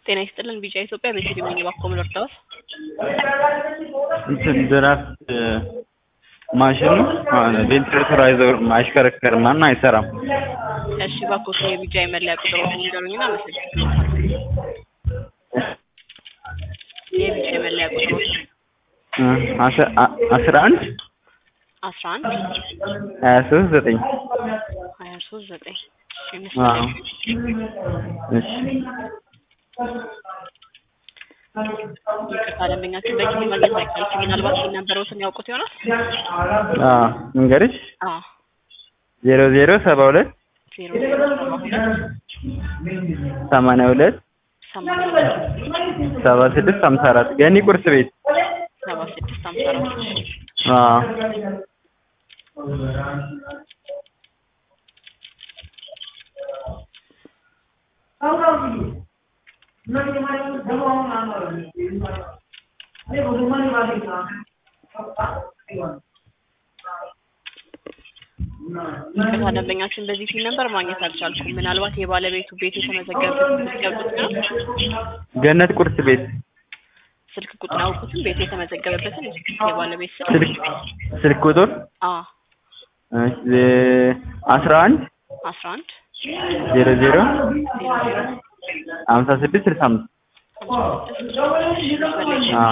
ጤና ይስጥልን ቢጫ ኢትዮጵያ በሲዲ ሚኒ ባኮ ምልርዳውስ እንትን ድራፍት ማሽኑ ቬንትሌተር አይዞርም አይሽከረከርም እና አይሰራም። እሺ ባኮ የቢጫ የመለያ ቁጥር ንገሩኝና መሰግናለሁ። የቢጫ የመለያ ቁጥር አስራ አንድ አስራ አንድ ሀያ ሶስት ዘጠኝ ሀያ ሶስት ዘጠኝ አዎ። እሺ ይቅርታ ደንበኛችን በጊዜ ማግኘት አይቻልም። ምናልባት የነበረውትን ያውቁት ይሆናል። አዎ እንግዲህ አዎ ዜሮ ዜሮ ሰባ ሁለት ዜሮ ዜሮ ሰባ ሁለት ሰማንያ ሁለት ሰማንያ ሁለት ሰባ ስድስት ሀምሳ አራት ገኒ ቁርስ ቤት ሰባ ስድስት ሀምሳ አራት አዎ ይቅርታ ደንበኛችን በዚህ ፊል ነበር ማግኘት አልቻልኩም። ምናልባት የባለቤቱ ቤት የተመዘገበበት ሊያውቁት ነው። ገነት ቁርስ ቤት ስልክ ቁጥር አውቁትም ቤት የተመዘገበበትን የባለቤት ስልክ ስልክ ስልክ ቁጥር አ አስራ አንድ አስራ አንድ ዜሮ ዜሮ ዜሮ ዜሮ ሀምሳ ስድስት ስልሳ አምስት አዎ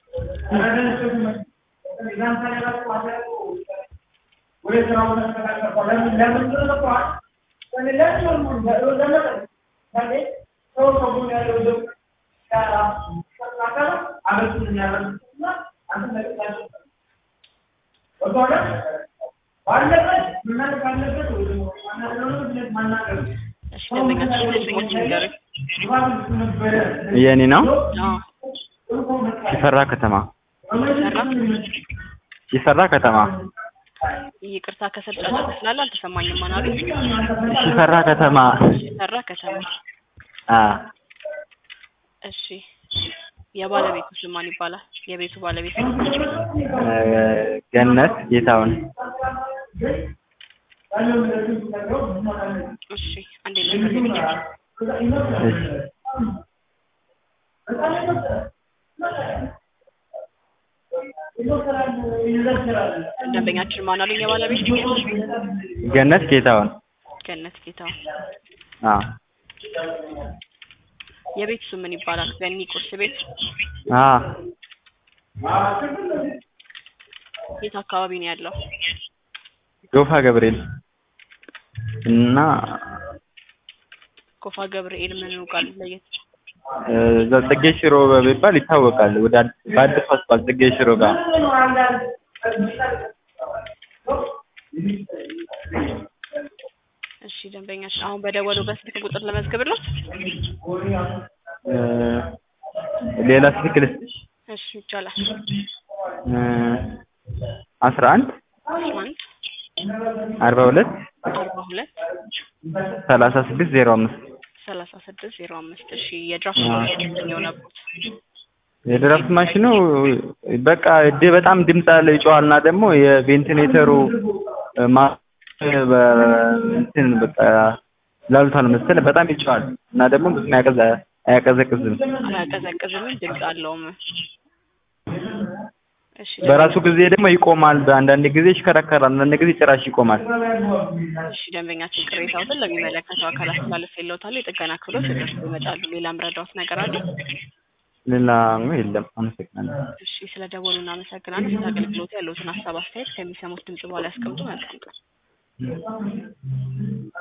እሺ ደንበኛችን ስሞች ንገሩኝ። የኔ ነው አ ሲፈራ ከተማ ሰራ ሲፈራ ከተማ ይቅርታ ከስር ጫጫታ ስላለ አልተሰማኝም። ማናሉ ሲፈራ ከተማ ሰራ ከተማ አ እሺ የባለቤቱ ስም ማን ይባላል? የቤቱ ባለቤት ስም? ገነት ጌታውን እሺ አንዴ ነገር እሺ ደንበኛችን ማን አሉኝ? የባለቤት ገነት ጌታውን ገነት ጌታው። አ የቤት ስም ምን ይባላል? ገኒ ቁርስ ቤት አ የት አካባቢ ነው ያለው? ጎፋ ገብርኤል እና ጎፋ ገብርኤል ምን ቃል ለየት እዛ ጽጌ ሽሮ በሚባል ይታወቃል። ወደ አዲስ በአዲስ አስፋልት ጽጌ ሽሮ ጋር እሺ ደንበኛችን አሁን በደወሉ በስልክ ቁጥር ለመዝግብለት። እ ሌላ ስልክ ልስጥሽ እሺ ይቻላል። እ አስራ አንድ አስራ አንድ አርባ ሁለት አርባ ሁለት ሰላሳ ስድስት ዜሮ አምስት ሰላሳ ስድስት ዜሮ አምስት እሺ የድራፍት ማሽን የሆነበት የድራፍት ማሽኑ በቃ ድ በጣም ድምፅ አለ ይጮሃል እና ደግሞ የቬንቲሌተሩ ማ በ- እንትን በቃ ላልቷል መሰለህ በጣም ይጮሃል እና ደግሞ ብዙም አያቀዘ አያቀዘቅዝም። አያቀዘቅዝም ድምፅ አለውም። እሺ በራሱ ጊዜ ደግሞ ይቆማል። በአንዳንድ ጊዜ ይሽከረከራል፣ አንዳንድ ጊዜ ጭራሽ ይቆማል። እሺ ደንበኛችን ቅሬታዎትን ለሚመለከተው አካል አስተላለፍ የለውታሉ የጥገና ክፍሎች እነሱ ይመጣሉ። ሌላ ምረዳዎት ነገር አለ? ሌላ የለም። አመሰግናለሁ። እሺ ስለ ደወሉ እናመሰግናለን። ስለ አገልግሎቱ ያለውትን ሀሳብ አስተያየት ከሚሰሙት ድምጽ በኋላ ያስቀምጡ። መልካም ቀን።